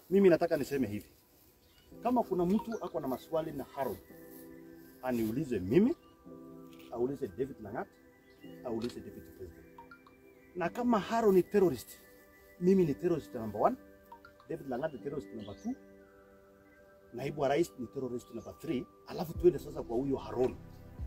Mimi nataka niseme hivi, kama kuna mtu ako na maswali na Harold aniulize mimi, aulize David Langat, aulize deputy president. Na kama Harold ni terrorist, mimi ni terrorist number one, David Langat ni terrorist number two, naibu wa rais ni terrorist number three, alafu tuende sasa kwa huyo Harold.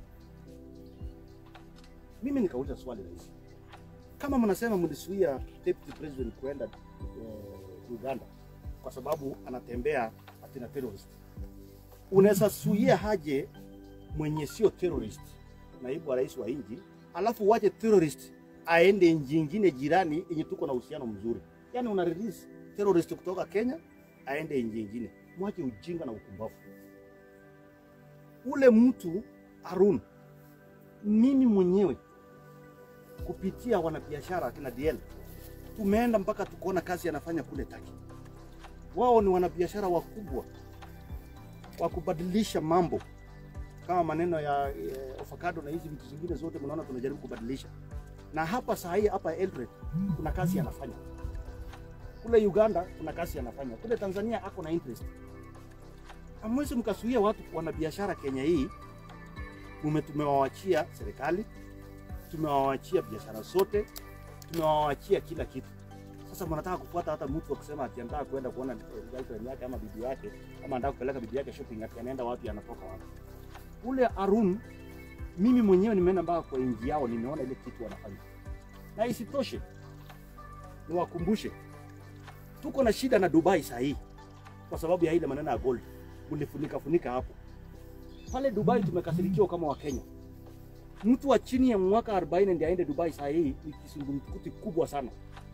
Mimi nikauliza swali rahisi, kama mnasema mlisuia deputy president kuenda eh, Uganda kwa sababu anatembea atina terrorist, unaweza suia haje mwenye sio terrorist, naibu wa rais wa nchi, alafu wache terrorist aende nchi nyingine jirani yenye tuko na uhusiano mzuri. Yani una release terrorist kutoka Kenya aende nchi nyingine. Mwache ujinga na ukumbavu. Ule mtu Arun, mimi mwenyewe kupitia wanabiashara akina DL tumeenda mpaka tukaona kazi anafanya kule Taki. Wao ni wanabiashara wakubwa wa kubadilisha mambo kama maneno ya eh, avocado na hizi vitu zingine zote, mnaona tunajaribu kubadilisha. Na hapa saa hii hapa Eldoret kuna kazi anafanya, kule Uganda kuna kazi anafanya, kule Tanzania ako na interest. Hamwezi mkasuia watu wanabiashara Kenya hii. Mume tumewawachia serikali, tumewawachia biashara zote, tumewawachia kila kitu. Sasa mnataka kufuata hata mtu akisema ati anataka kwenda kuona eh, girlfriend yake ama bibi yake ama anataka kupeleka bibi yake shopping, ati anaenda wapi, anatoka wapi? Ule Arun, mimi mwenyewe nimeenda mpaka kwa nchi yao, nimeona ile kitu wanafanya, na isitoshe niwakumbushe, tuko na shida na Dubai saa hii kwa sababu ya ile maneno ya gold, mlifunika funika hapo pale Dubai. Tumekasirikiwa kama Wakenya. Mtu wa chini ya mwaka 40 ndiye aende Dubai saa hii ni kisungumkuti kubwa sana.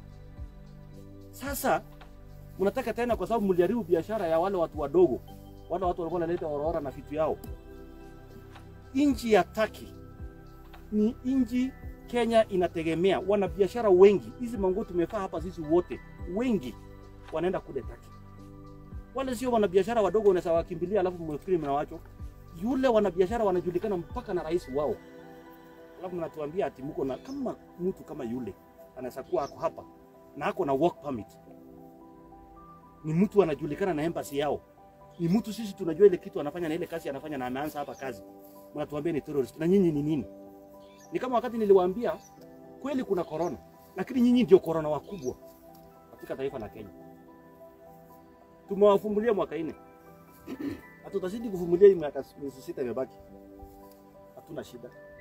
Sasa mnataka tena, kwa sababu mliharibu biashara ya wale watu wadogo, wale watu walikuwa wanaleta orora na vitu yao. Nchi ya Turkey ni nchi Kenya inategemea, wana biashara wengi. Hizi manguo tumefaa hapa sisi wote, wengi wanaenda kule Turkey. Wale sio wanabiashara wadogo, unaweza wakimbilia alafu mwefikiri mnawacho. Yule wanabiashara wanajulikana mpaka na rais wao, alafu mnatuambia ati mko na kama mtu kama yule anaweza kuwa ako hapa na ako na work permit, ni mtu anajulikana na embassy yao, ni mtu sisi tunajua ile kitu anafanya na ile kazi anafanya na ameanza hapa kazi, mnatuambia ni terrorist. Na nyinyi ni nini? Ni kama wakati niliwaambia kweli kuna corona, lakini nyinyi ndio corona wakubwa katika taifa la Kenya. Tumewafumulia mwaka nne, hatutazidi kuvumilia hii miaka miezi sita imebaki, hatuna shida.